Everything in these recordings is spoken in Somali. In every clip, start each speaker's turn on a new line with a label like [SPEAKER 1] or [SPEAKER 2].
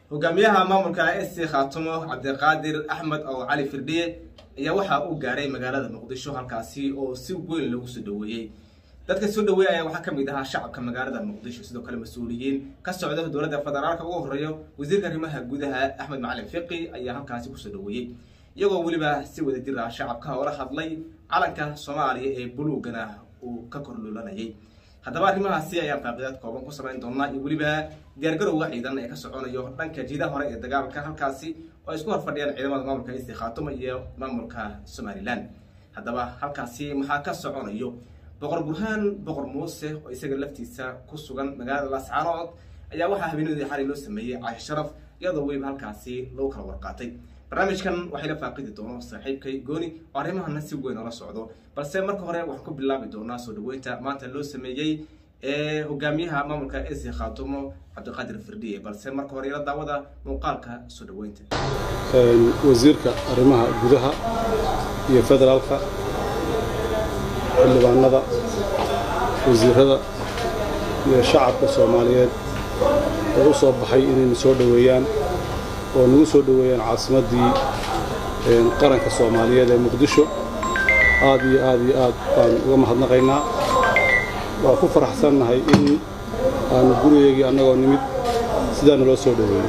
[SPEAKER 1] hogaamiyaha maamulka s c khaatumo cabdiqaadir axmed oo cali firdhiye ayaa waxaa uu gaaray magaalada muqdisho halkaasi oo si weyn lagu soo dhaweeyey dadka soo dhaweeya ayaa waxaa kamid ahaa shacabka magaalada muqdisho sidoo kale mas-uuliyiin ka socda dowladda federaalka ugu horeeyo wasiirka arrimaha gudaha axmed macalin fiqi ayaa halkaasi kusoo dhaweeyey iyagoo weliba si wada jir ah shacabka oola hadlay calanka soomaaliya ee buluugana uu ka korluulanayay haddaba arrimahaasi ayaan faaqidaad kooban ku samayn doonaa iyo weliba diyaargarowga ciidan ee ka soconayo dhanka jiidaha hore ee dagaalka halkaasi oo ay isku horfadhiyaan ciidamada maamulka isi khaatuma iyo maamulka somalilan haddaba halkaasi maxaa ka soconayo boqor burhaan boqor muuse oo isaga laftiisa ku sugan magaalada laascaanood ayaa waxaa habeenadii xalay loo sameeyey caashi sharaf iyadoo weliba halkaasi lagu kala warqaatay barnaamijkan waxay la faaqidi doono saaxiibkay gooni oo arrimahana si weyn oola socdo balse marka hore waxaan ku bilaabi doonaa soo dhaweynta maanta loo sameeyey ee hogaamiyaha maamulka esi khaatumo cabdiqaadir firdhiye balse marka hore ila daawada muuqaalka soo dhaweynta
[SPEAKER 2] wasiirka arrimaha gudaha iyo federaalka xildhibaanada wasiirada iyo shacabka soomaaliyeed oo u soo baxay inayna soo dhoweeyaan oo nagu soo dhoweeyaan caasimaddii qaranka soomaaliyeed ee muqdisho aad iyo aad iyo aad baan uga mahadnaqaynaa waa ku faraxsannahay in aanu gurigeygii annagoo nimid sidaana loo soo dhoweeyo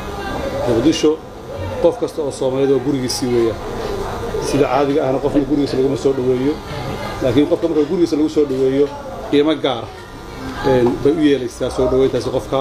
[SPEAKER 2] muqdisho qof kasta oo soomaaliyeed oo gurigiisii weeyaan sida caadiga ahna qofna gurigiisa laguma soo dhoweeyo laakiin qofka marka gurigiisa lagu soo dhoweeyo qiimo gaara bay u yeelaysaa soo dhoweyntaasi qofka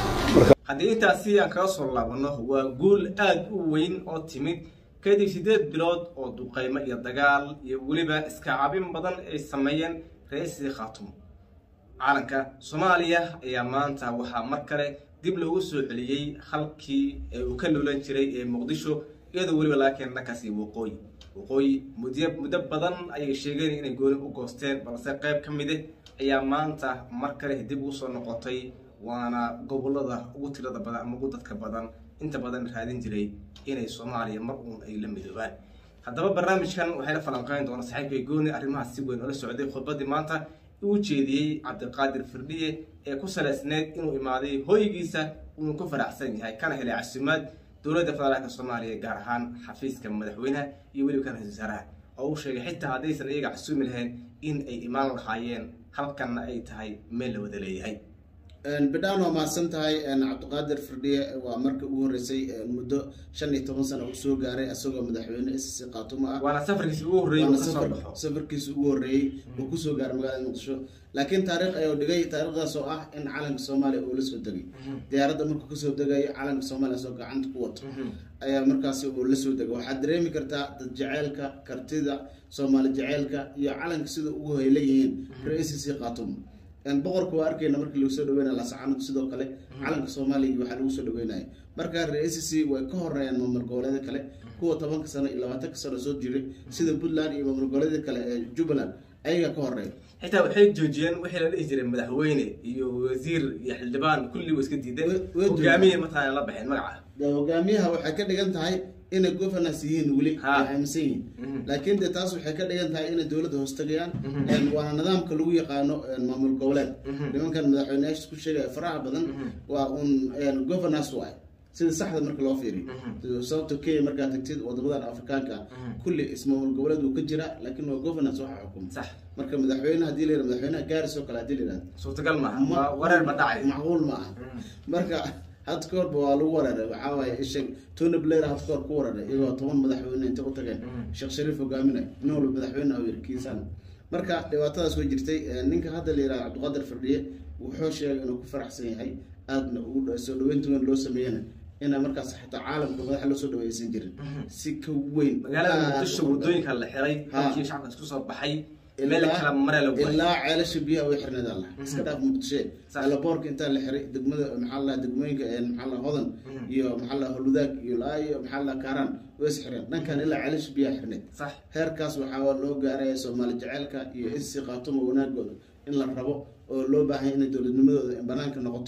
[SPEAKER 1] haddii intaasi aan kaga soo laabano waa guul aada u weyn oo timid kadib siddeed bilood oo duqaymo iyo dagaal iyo weliba iskacabin badan ay sameeyeen ra-iisii khaatumo calanka soomaaliya ayaa maanta waxaa mar kale dib loogu soo celiyey halkii uu ka luulan jiray ee muqdisho iyadoo weliba laga keena dhankaasi waqooyi waqooyi mudyo muddo badan ayay sheegeen inay gooni u goosteen balse qayb ka mide ayaa maanta mar kale dib ugu soo noqotay waana gobolada ugu tirada badan ama ugu dadka badan inta badan raadin jiray inay soomaaliya mar uun ay la midoobaan haddaba barnaamijkan waxay la falanqeyn doona saaxiibkay gooni arrimahaas si weyn oola socday khudbadii maanta uu jeediyey cabdiqaadir firdhiye ee ku salaysneyd inuu imaaday hooygiisa uunu ku faraxsan yahay kana helay casuumaad dowladda federaalka soomaaliya gaar ahaan xafiiska madaxweynaha iyo weliba kan ra-isul wasaaraha oo uu sheegay xitaa haddaysan iyaga casuumi lahayn in ay imaan lahaayeen halkanna ay tahay meel la wada leeyahay
[SPEAKER 3] bidhaan waa mahadsan tahay cabdiqaadir firdhiye waa marka ugu horreysay muddo shan iyo toban sano uu soo gaaray isagoo madaxweyne sc khaatumo ah
[SPEAKER 1] waana safarkiisi ugu horreeyey uu kasoo baxo
[SPEAKER 3] safarkiisa ugu horreeyey uu kusoo gaaray magaalada muqdisho laakiin taariikh ayuu dhigay taariikhdaas oo ah in calanka soomaaliya uu la soo degay diyaaradda markuu kasoo degayo calanka soomaaliya soo gacanta ku wato ayaa markaasi uu la soo degay waxaad dareemi kartaa dad jaceylka kartida soomaali jaceylka iyo calanka sida ugu hayla yihiin ra-iisc khaatumo boqorka waa arkeyna markii lagu soo dhaweynaya lasacanad sidoo kale calanka soomaaliya waxaa lagu soo dhaweynaya marka ra-iisc way ka horeeyaan maamul goboleeda kale kuwa tobanka sano iyo labaatanka sano soo jiray sida puntland iyo maamul goboleeda kale ee jubbaland ayaga ka horeeya
[SPEAKER 1] xitaa waxay joojiyeen wixii la dhihi jiray madaxweyne iyo wasiir iyo xildhibaan kulli way iska diideen hogaamiye mataqaana la baxeen magaca
[SPEAKER 3] hogaamiyaha waxay ka dhigan tahay inay governance yihiin weli ay aaminsan yihiin laakiin de taas waxay ka dhigan tahay inay dowladda hoostagayaan waana nidaamka lagu yaqaano maamul goboleed nimankan madaxweyneyaasha ku sheegaya faraha badan waa un governance waay sida saxda marka loo fiiriyo sababta kenya markaa tagtid wadamadan afrikaanka kulli ismaamul goboleed wuu ka jira laakiin waa governance waxa xukuma
[SPEAKER 1] sax
[SPEAKER 3] marka madaxweyne hadii la yihahdo madaxweynaha gaaris oo kale hadii la yihahdo
[SPEAKER 1] suurtagal maaha wareer ba dhacay
[SPEAKER 3] macquul ma aha marka had ka horba waa lagu wareeray waxaa waaye isheg tony blair had ka hor ku wareeray iyagoo toban madaxweyne inta u tageen sheekh shariif hogaaminay nin walba madaxweyne u yiri kiisaan marka dhibaatadaas way jirtay ninka hadda la yihahdo cabdiqaadir firdhiye wuxuu sheegay inuu ku faraxsan yahay aadna ugu soo dhaweynta weyn loo sameeyana ina markaas xitaa caalamka madaxa loo soo dhaweysan jirin si ka weyn
[SPEAKER 1] magaalada muqdisho wadooyinka la xiray halkii shacabka isku soo baxay meel kala mare la waayay
[SPEAKER 3] ilaa ceelasha biyaha way xirneed alla iska dhaaf muqdishe alaboorka intaa la xiray degmada maxaa la degmooyinka maxaa la hodan iyo maxaa la holudaag iyo laa iyo maxaa la kaaraan way is xireen dhankan ilaa ceelasha biyaha xirneed
[SPEAKER 1] sax
[SPEAKER 3] heerkaas waxaa loo gaaraya soomaali jaceylka iyo isi qaatumo wanaagooda in la rabo oo loo baahay inay dowladnimadooda banaanka noqoto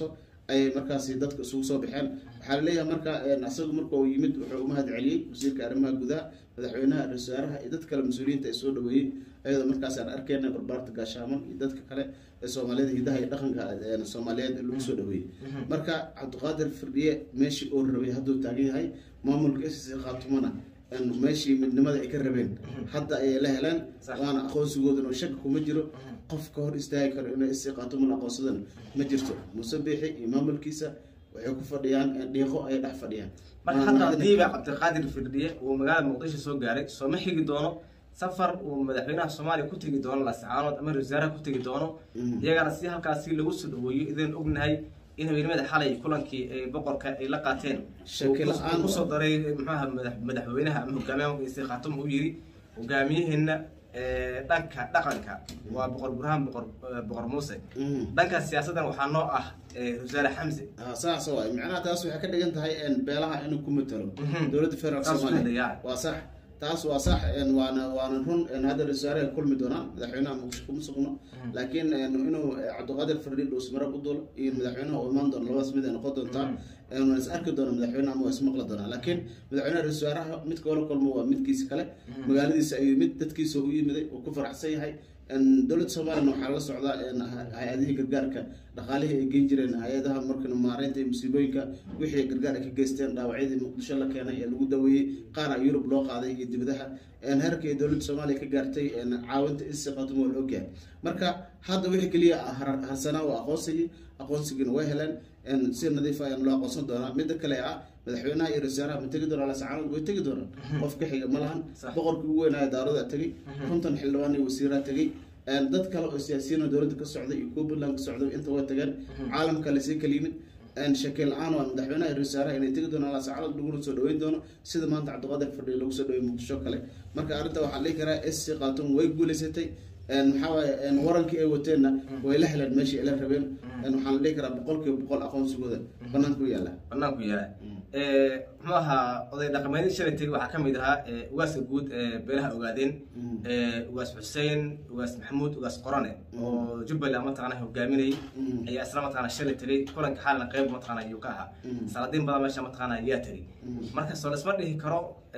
[SPEAKER 3] ayay markaasi dadka isugu soo baxeen waxaa laleeyahay marka asagu marka uu yimid wuxuu u mahad celiyey wasiirka arrimaha gudaha madaxweynaha ra-isul wasaaraha iyo dad kale mas-uuliyiinta ay soo dhaweeyey ayadoo markaas aan arkeyna barbaarta gaashaaman iyo dadka kale ee soomaaliyada hidaha iyo dhaqanka soomaaliyeed lagu soo dhaweeyey marka cabdiqaadir firdhiye meeshii uu rabay hadduu taagan yahay maamulka s khaatumana meeshii midnimada ay ka rabeen hadda ayay la heleen waana aqoonsigoodana shaki kuma jiro qof ka hor istaagi karo inay s khaatuman aqoonsadana ma jirto muuse biixi iyo maamulkiisa waxay ku fadhiyaan dhiiqo ayay dhex fadhiyaan
[SPEAKER 1] marka hadda hadiiba cabdiqaadir firdhiye uu magaalada muqdisho soo gaaray sooma xigi doono safar uu madaxweynaha soomaaliya ku tegi doono lasacaanood ama wasaaraha ku tegi doono iyagana si halkaasi lagu soo dhaweeyo idin ognahay in habeenimada xalay kulankii ay boqorka ay la qaateen kusoo daray muxuaha madaxweynaha ama hogaamiyaha isi khaatum uu yiri hogaamiyaheena dhanka dhaqanka waa boqor burhaan boqor boqor muuse dhanka siyaasadan waxaa noo ah wasaare xamse
[SPEAKER 3] saas waay macnaha taas waxay ka dhigan tahay beelaha inuu ku matalo dowladda federaalk soomaaliya waa sax taas waa sax waana waana run hadda ra-isul kulmi doonaan madaxweynaha muqdisho kuma sugno laakiin inuu cabdiqaadir fardhi dhuusmarab u dulo iyo madaxweynaha uu imaan doono labadaas mid ay noqon doontaa waan is arki doona madaxweynaha ama waa ismaqli doonaa laakiin madaxweynaha ra-isul wasaaraha midka wala kulmo waa midkiisa kale magaaladiisa ayuu yimid dadkiisa u yimiday uu ku faraxsan yahay dowladda soomaaliyana waxaa la socdaa hay-adihii gargaarka dhaqaalihii ay geen jireen hay-adaha marka maareynta iyo musiibooyinka wixii gargaar ay ka geysteen dhaawacyadii muqdisho la keenay ee lagu daweeyey qaara yurub loo qaaday iyo dibadaha heerka ay dowladda soomaaliya ka gaartay caawinta isiqatum waa la ogyahay marka hadda wixii keliya harsanaa waa aqoonsigii aqoonsigiina way heleen si nadiif ayaan loo aqoonsan doonaa midda kale ah madaxweynaha iyo ra-iisaaraha ma tegi doonaa lasacaanood way tegi doonaan qof ka xiga ma lahan boqorkii ugu weynaayo daarada tegey konton xildhibaan iyo wasiiraa tegey dad kale oo siyaasiyiin dowladda ka socday iyo kuwa puntland ka socday inta way tageen caalamka lasii kala yimid shakeel la-aan waa madaxweynaha iyo ra-iisaaraha inay tegi doonaan lasacaanood laguna soo dhaweyn doono sida maanta cabdiqaadir fadhiya lagu soo dhaweey muqdisho kale marka arrinta waxaa dhihi karaa sc khatum way guuleysatay maxaa waaye warankii ay wateenna way la heleen meeshii ay la rabeen waxaan la dhihi karaa boqol kiiba boqol aqoonsigooda banaanka u yaala
[SPEAKER 1] banaanku yaala muxuu ahaa oday dhaqameedii shalay tegi waxaa kamid ahaa ugaaska guud beelaha ogaadeen ugaas xuseen ugaas maxamuud ugaas qorane oo jubbaland mataqana hogaaminayay ayaa isla mataqana shalay tegay kulanka xaalna qeyb mataqana ayuu ka ahaa salaadiin badan meesha mataqana ayaa tegay marka soo laisma dhihi karo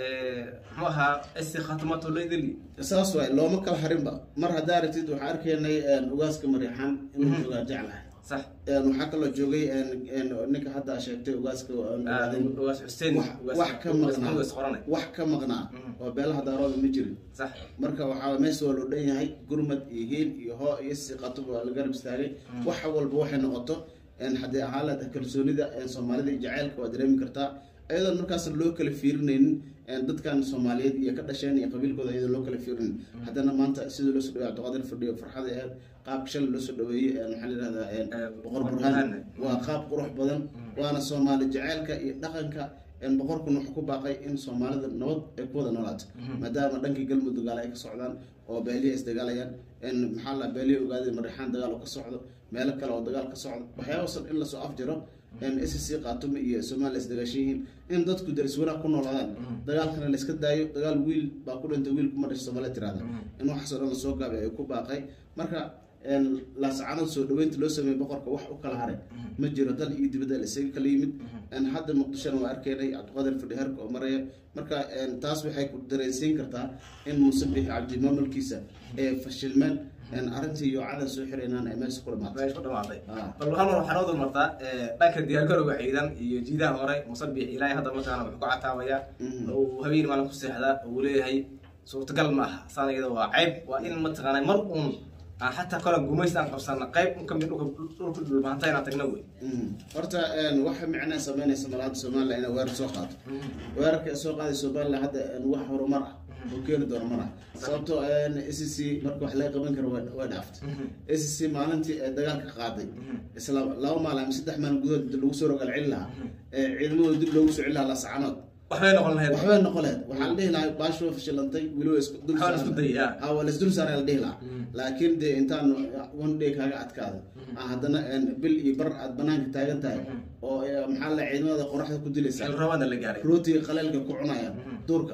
[SPEAKER 1] muxuu ahaa isi khatimato loidili
[SPEAKER 3] saas waay looma kala harinba mar haddaa aragtid waxaa arkaynay ugaaska mariixaan inuu joogaa jeclahay
[SPEAKER 1] sax
[SPEAKER 3] waxaa kaloo joogay ninka hadda sheegtay ugaaska
[SPEAKER 1] ugaas xuseen
[SPEAKER 3] wax ka maqnaa wax ka maqnaa oo beelaha daarooda ma jirin
[SPEAKER 1] sax
[SPEAKER 3] marka waxaa meesha waa loo dhan yahay gurmad iyo hiil iyo hoo iyo siqato waa la garab istaagay wax walba waxay noqoto haddii ahaala kalsoonida soomaalida iyo jaceylka waa dareemi kartaa iyadoon markaas loo kala fiirinaynin dadkan soomaaliyeed iyo ka dhasheen iyo qabiilkooda iyadoo loo kala fiirinin haddana maanta sidii loo soo dhawey cabdiqaadir fadhiyo farxada aheed qaabka shalay loo soo dhaweeyey maxaa la yihahdaa boqor burhaan waa qaab qurux badan waana soomaali jaceylka iyo dhaqanka boqorkun wuxuu ku baaqay in soomaalida nabad ay ku wada noolaato maadaama dhankii galmudug dagaal ay ka socdaan oo beelihi isdagaalayaan maxaa la beelihi ogaadeen marixaan dagaal oo ka socdo meelo kale oo dagaal ka socdo waxyaabasan in lasoo afjiro s c qaatumo iyo somaliya isdagaashan yihiin in dadku daris wanaag ku noolaadaan dagaalkana layska daayo dagaal wiil baa ku dhintay wiil kuma dhashay soomaliya tirahda in waxaasoo dhan lasoo gaabay ay ku baaqay marka laascaanood soo dhaweynta loo sameeyey boqorka wax u kala haray ma jiro dal iyo dibadda isaga kala yimid hadda muqdishona waa arkeynay cabdiqaadir fadhiharka oo maraya marka taas waxay ku dareensiin kartaa in muuse bixi cabdi maamulkiisa ee fashilmeen arrintii iyo cadan soo xiraynaan ay meesha ku dhamaatay
[SPEAKER 1] ku dhamaaday bal hal mar waxaa noo dulmartaa dhanka diyaargarowga ciidan iyo jiidaha hore musabix ilaahay hadda mataqana wuxuu ku cataabaya uu habeen maalin ku seexdaa uu leeyahay suurtagal ma aha saan iyada waa ceyb waa in mataqaana mar uun aan xataa kole gumays aan qabsana qayb un kamid dhulka dhulka dhulbahanta inaan tagna wey
[SPEAKER 3] horta waxa micnaa sameynaysa malaada somaliland inay weerar soo qaato weerarka ay soo qaaday somaliland hadda wax horumar ah oo keeni doono mana sababtoo s c marka wax laga qaban karo way dhaaftay s c maalintii ee dagaalka qaaday isla laba maalin ama saddex maalin gudahood lagu soo rogal celin lahaa ciidamadooda dib loogu soo celin lahaa lasacanood
[SPEAKER 1] waxbay noqon lahayd
[SPEAKER 3] waxbay noqon lahayd waxaa la dhihi lahaa baashu waa fashilantay weliba isku dul
[SPEAKER 1] Waxaa la isku dayay, ah.
[SPEAKER 3] ha waa la isdul saaray la dhihi lahaa laakiin dee intaan one day kaaga adkaado ah, haddana bil iyo bar aad banaanka taagan tahay oo eh, maxaa la ciidamada qoraxda ku dilaysa
[SPEAKER 1] xil rabada la gaaray
[SPEAKER 3] rootiga qaleelka ku cunaya duurka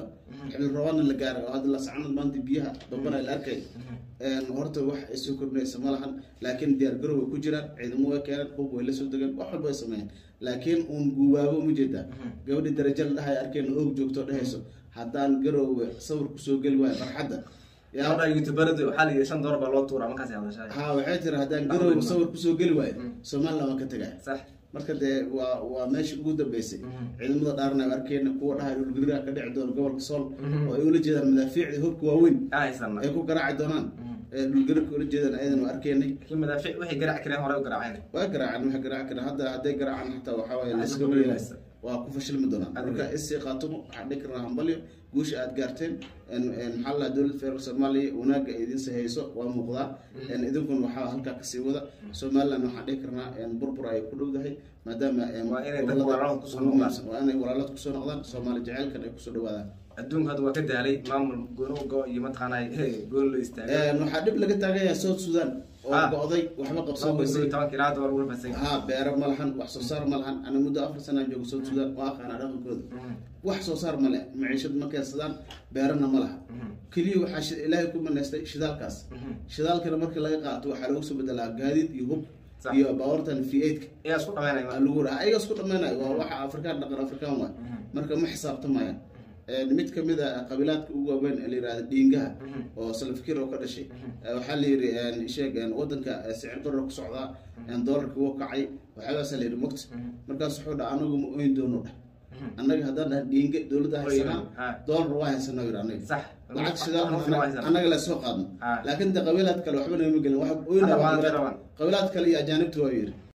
[SPEAKER 3] xilli roobaadna la gaaray oo hadda lasacnad maanta biyaha dambana la arkay horta wax ay soo kordhinaysa ma lahan laakiin diyaar garow way ku jiraan ciidamo way keeneen hub way la soo degeen wax walba ay sameeyeen laakiin uun guubaabo ma jeedaa gabadhii darajo la dhahay arkeen oog joogto dhehayso haddaan garoowe sawir kusoo geli waayo farxadda
[SPEAKER 1] gabadha youtuberadu waxaa la yidhi shan doolar baa loo tuuraa markaas ay hadashay
[SPEAKER 3] ha waxay tiri haddaan garoowe sawir kusoo geli waayo somaliland waan ka tegaya
[SPEAKER 1] sax
[SPEAKER 3] marka dee waa waa meeshii ugu dambeysay ciidamada dhaarna arkeen kuwa dhahay dhulgariiraha ka dhici doona gobolka sool oo ay ula jeedaan madaafiicdii hubka waaweyn
[SPEAKER 1] aa haysana
[SPEAKER 3] ay ku garaaci doonaan dhulgariirka ula jeedaan ayadan waa arkeenay
[SPEAKER 1] laakiin madaafiic waxay garaaci kareen hore u garaaceen
[SPEAKER 3] waa garaacaan waxay garaaci karaan hadda hadday garaacaan xataa waxaa waaye
[SPEAKER 1] Waxay
[SPEAKER 3] layska
[SPEAKER 1] ku
[SPEAKER 3] weynaa
[SPEAKER 1] weynaysa.
[SPEAKER 3] waa ku fashilmi doonaan
[SPEAKER 1] Adiga.
[SPEAKER 3] marka isii qaatumo waxaan dhihi karnaa hambalyo guusha aad gaarteen En- en maxaa la dowladda federaalk soomaaliya wanaagga ay idin sahayso waa muuqdaa En idinkuna waxaa halkaa kasii wada somaliland waxaan dhihi karnaa en burbur ay ku dhowdahay maadaama en
[SPEAKER 1] Waa inay dad
[SPEAKER 3] gobolada
[SPEAKER 1] walaalad kusoo
[SPEAKER 3] ugu
[SPEAKER 1] noqdaan.
[SPEAKER 3] muhiimsan. waa inay walaalad kusoo noqdaan soomaali jaceylkan ay kusoo dhawaadaan
[SPEAKER 1] adduunka hadda waa ka daalay maamul gooni go iyo mataqaanaa gooni loo istaagay
[SPEAKER 3] En waxaa dhib laga taagan yahay south sudan oo
[SPEAKER 1] Ah.
[SPEAKER 3] go-day waxba qabsan
[SPEAKER 1] laba kun
[SPEAKER 3] weysay
[SPEAKER 1] iyo tobanka ilaa hadda waa lagu fasay
[SPEAKER 3] haa beero ma lahan wax soo saar ma lahan ana muddo afar sanaan joogo south sudan waa aqaanaa dhaqankooda wax soo saar ma leh maciishad ma keensadaan beerana ma laha keliya waxaa shi- ilaahay ku manaystay shidaalkaas shidaalkana marka laga qaato waxaa lagu soo bedelaa gaadiid iyo hub
[SPEAKER 1] Sax.
[SPEAKER 3] iyo baawartan v eightka
[SPEAKER 1] ayaa isku dhamaynaya
[SPEAKER 3] aa lagu raha ayaga isku dhameynayo waa waxa afrikaan dhaqan afrikaan waay marka ma xisaabtamayaan En mid kamid a qabiilaadka ugu waaweyn ee la yihahda dhiingaha oo salafkir oo ka dhashay Eh, waxaa la yidhi en, sheeg en, wadanka eh, sicir barar ku socdaa en, doolarka wuu kacay waxyaabaasa la yidhi mogta markaas wuxuu dha anagu ma oyn doono dhah annaga haddaan dhaha dhiinga dowladda haysanaa
[SPEAKER 1] Ha.
[SPEAKER 3] doolar waa haysanaa yidhi anaga
[SPEAKER 1] sax
[SPEAKER 3] lacag shidaal
[SPEAKER 1] Annaga waa haysanaa.
[SPEAKER 3] annaga la soo qaadno
[SPEAKER 1] Ha.
[SPEAKER 3] laakiin de qabiilaad kale waxba nagama gelin wax oynaa
[SPEAKER 1] Hadda waa
[SPEAKER 3] qabiilaad-
[SPEAKER 1] rabaan.
[SPEAKER 3] qabiilaad kale iyo ajaanibta waa yidhi